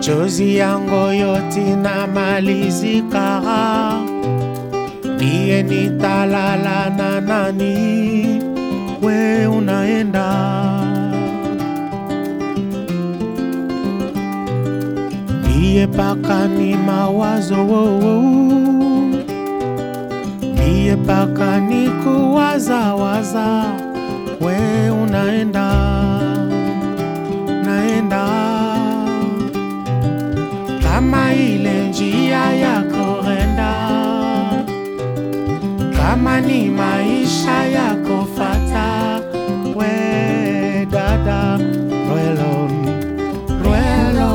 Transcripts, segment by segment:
machozi yangu yote na malizika, ndiye nitalala na nani? We unaenda ndiye paka ni mawazo wo, wo. ndiye paka ni kuwazawaza, we unaenda naenda kama ile njia ya korenda, kama ni maisha ya kufata, we dada Rwelo, Rwelo,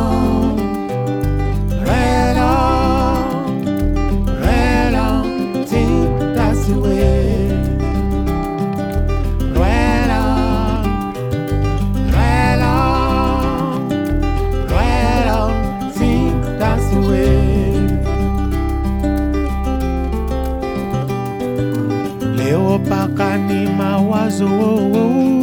Rwelo, Rwelo, think that's the way. Rwelo, Rwelo, Rwelo, think that's the way. Leo paka ni mawazo oh, oh.